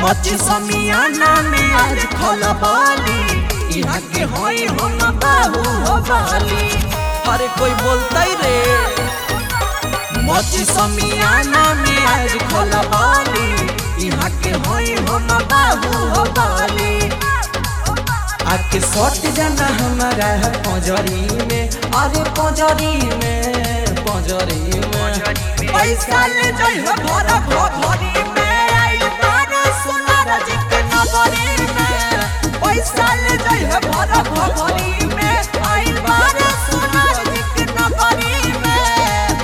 मची समियाना में आज खलबाली यहाँ के होई हम बाबू हो बाली अरे कोई बोलता ही रे मची समियाना में आज खलबाली यहाँ के होई हम बाबू हो बाली आके सट जाना हमारा है पंजरी में अरे पंजरी में पंजरी में पैसा ले जाई है भरा भरी में आई बार सोनार जी के नगरी में पैसा ले जाई है भरा भरी में आई बार सोनार जी के नगरी में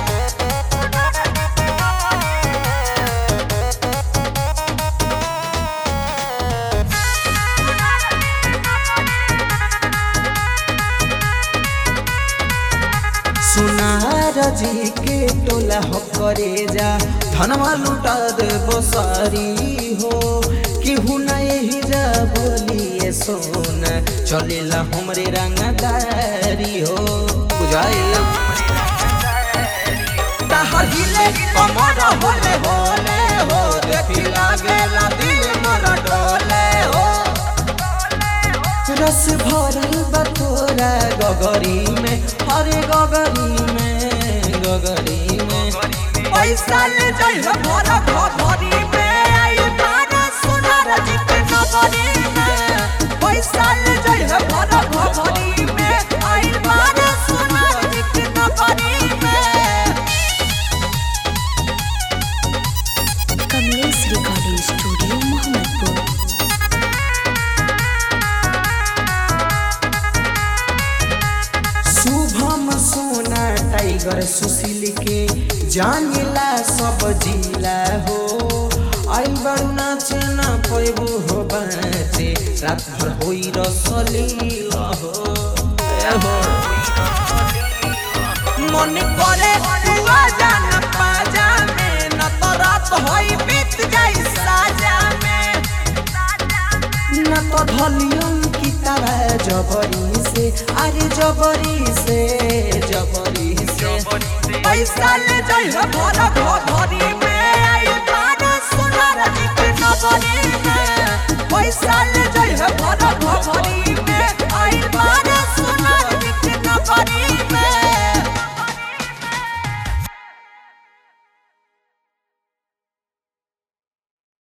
सुनार जी के टोला हो करे जा धनवा लुटा दे बसारी हो केहू न यही जा बोलिए सोन चलेला हमरे रंगदारी हो बुझाइल ताहर हिले कमर होले होले हो देखी लागेला दिल मोरा डोले हो रस भरल बतोरा गगरी में अरे गगरी में गगरी में पैसा ले जाई है भरा भरी में आई बारा सोनार जी के नगरी में पैसा ले जाई है भरा भरी में आई बारा सोनार जी के नगरी में कमलेश रिकॉर्डिंग स्टूडियो मोहम्मदपुर शुभम सोना टाइगर सुशील के जानेला सब जिला हो आई बड़ू नाचे ना पैबू हो बाचे रात भर होई रसलीला हो ए हो मन करे तू आ जाना पाजा में न तो रात होई बीत जाई साजा में न तो धलियम की तरह जबरी से अरे जबरी से जबरी से पैसा ले जाई है भरा भरी में आई बारा सोनार जी के नगरी में पैसा ले जाई है भरा भरी में आई बारा सोनार जी के नगरी में